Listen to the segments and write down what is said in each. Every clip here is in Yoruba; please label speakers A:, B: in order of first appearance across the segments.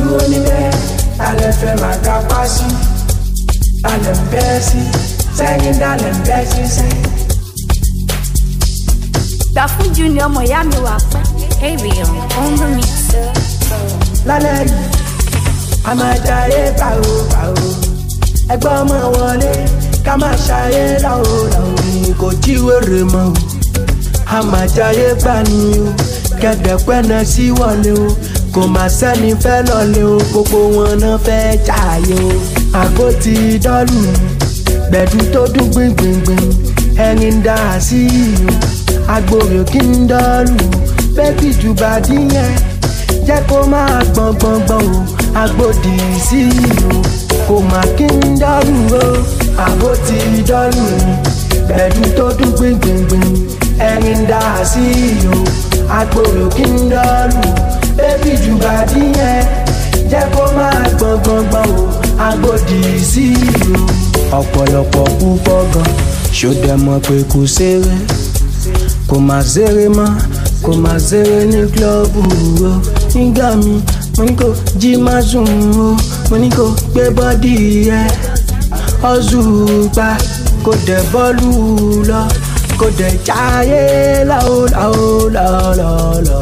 A: ẹ̀dúró níbẹ̀ alẹ́ fẹ́ máa ga pásí alẹ́ ń bẹ́ sí sẹ́yìn dálẹ̀ ń bẹ́ sí sẹ́yìn.
B: gbà fún junior ọmọ ìyá mi wà pẹ́.
C: Avion on the mix.
A: lálẹ́ yìí a máa jayé báwo báwo ẹgbẹ́ ọmọ wọlé ká máa ṣayé láwo láwo ni kò jíwèrè mọ́ o a máa jayé gbà ní o kẹ̀dẹ̀pẹ́ náà sí wọlé o kò má sẹ́ni fẹ́ lọ́lé o gbogbo wọn náà fẹ́ jàyè o àgbo ti dọ́lù gbẹ̀dú tó dún gbìngbìngbìn ẹni ń dá sí i o agbórí kí ń dọ́lù bẹ́ẹ̀kì jù bá díyẹn jẹ́ kó máa gbọ̀n gbọ̀n gbọ̀n o agbódì sí i o kò má kí ń dọ́lù o àgbo ti dọ́lù gbẹ̀dú tó dún gbìngbìngbìn ẹni ń dá sí i o agbórí kí ń dọ́lù bẹ́ẹ̀kì jù bá díyẹn jẹ́ kó máa gbọ̀n gbọ̀n gbọ̀n o agbódì sí i o ọ̀pọ̀lọpọ̀ púpọ̀ gan ṣó mọ̀ pé kò ṣeré kò má ṣeré mọ́ kò má ṣeré ní kílọ̀bù o nígbà mi mo ní kò jí má sùn o mo ní kò gbé bọ́dì rẹ ọ̀zù pa kò dẹ̀ bọ́ọ̀lù lọ kò dẹ̀ jáyé láò láò láò láò láò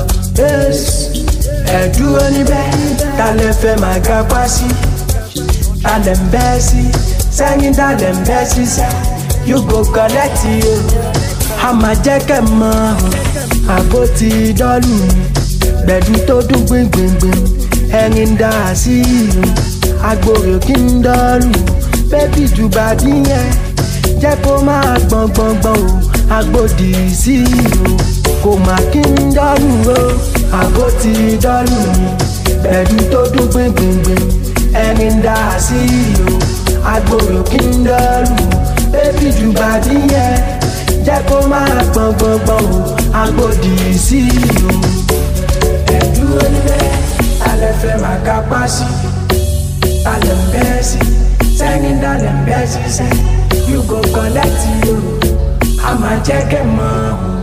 A: ẹ dúró níbẹ̀ ta lẹ fẹ́ máa ga pa sí ta lẹ ń bẹ́ sí sẹ́yìn ta lẹ ń bẹ́ sí sẹ́ you go collect o a máa jẹ́ kẹ́ mọ́ àgbo ti dọ́lù gbẹ̀dú tó dún gbìngbìngbìn ẹni ń dá sí i agbórí kí ń dọ́lù bébí jù bá díyẹn jẹ́ kó máa gbọ̀n gbọ̀n gbọ̀n o agbódì sí i o kò má kí ń dọ́lù o àgbo ti dọ́lù gbẹ̀dú tó dún gbìngbìngbìn ẹni ń dá sí i o agbórí kí ń dọ́lù bébí jù bá díyẹn jẹ́ kó máa gbọ̀n gbọ̀n gbọ̀n o agbódì sí i o. ẹ̀dúró níbẹ̀ alẹ́ fẹ́ máa ga pásí alẹ́ ń bẹ́ sí sẹ́yìn dálẹ̀ ń bẹ́ sí sẹ́ you go collect o a máa jẹ́ kẹ́ mọ́ o.